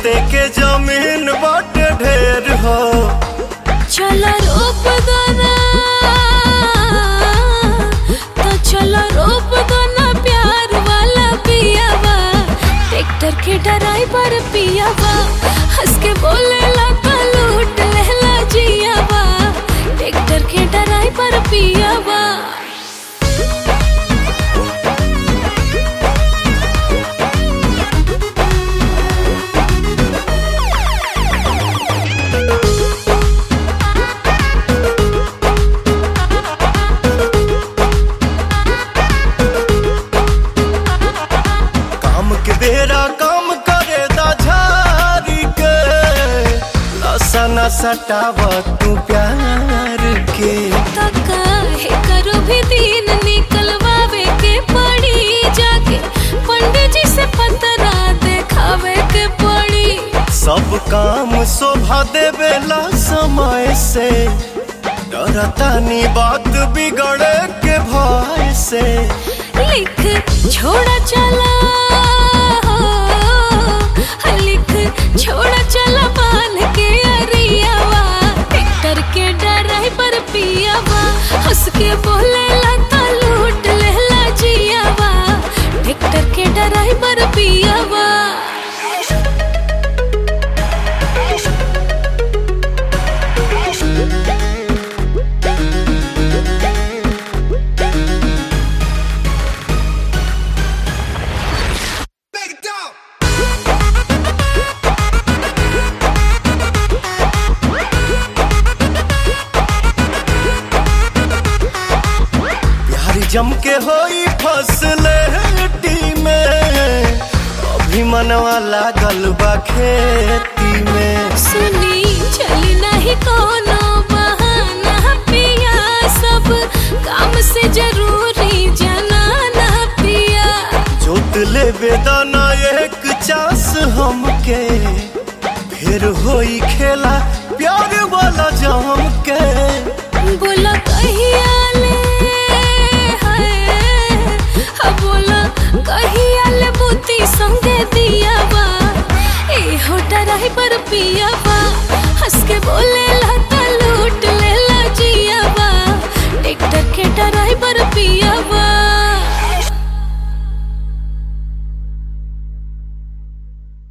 जोते के जमीन बाटे ढेर हो चला रोप दोना तो चला रोप दोना प्यार वाला पियावा ट्रैक्टर के ड्राइवर पियावा हंस के बोले लगा लूट लेला जियावा ट्रैक्टर के ड्राइवर पियावा काम के बेरा काम करे दा झारी के लसा न सटाव तू प्यार के तका है करो भी दिन निकलवावे के पड़ी जाके पंडित जी से पतरा देखावे के पड़ी सब काम शोभा देवेला समय से डरतानी बात बिगड़े के भय से लिख छोड़ा चला लिख छोड़ा चला बांध के अरियावा ट्रैक्टर के ड्राइवर पियावा हंस के बोले लता लूट लेला जियावा ट्रैक्टर के ड्राइवर पियावा प्यार जम के होई फसले में अभी मनवा लागल बा खेती में सुनी चली नहीं कोनो बहाना पिया सब काम से जरूरी जनाना पिया जोत ले बेदाना एक चास हमके फिर होई खेला प्यार वाला जम के बोला कहिया ले हाय हा बोला कहिया ले बुती संगे दिया बा ए हो ड्राइवर पिया बा हंस के बोले लता लूट लेला जिया बा ट्रैक्टर के ड्राइवर पिया बा